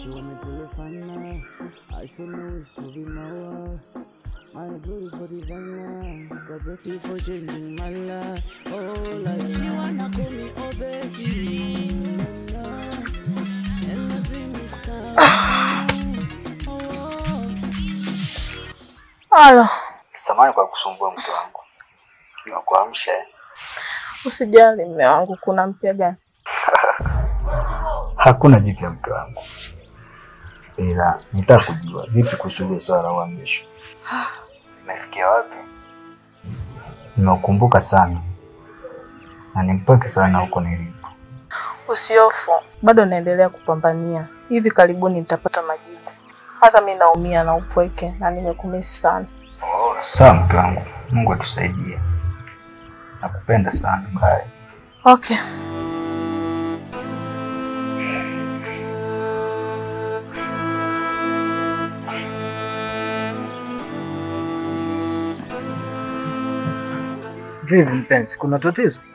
show me telephone. I should know it's to be my wife. My beautiful divine So thank you for changing my life. Oh, like she wanna call me oh baby. And the dream is coming. Oh. Halo, Samahani kwa kusumbua mke wangu, nakuamsha eh? usijali mme wangu, kuna mpya gani? Hakuna jipya mke wangu, ila nitaka kujua vipi kuhusu ile swala la uhamisho. Imefikia wapi? Nimeukumbuka sana na ni mpweke sana huko nilipo. Usiofu, bado naendelea kupambania. Hivi karibuni nitapata majibu. Hata mi naumia na upweke na nimekumisi sana. Sawa mke wangu, Mungu atusaidie. Nakupenda sana. Bye. Okay. Vipi mpenzi, kuna tatizo?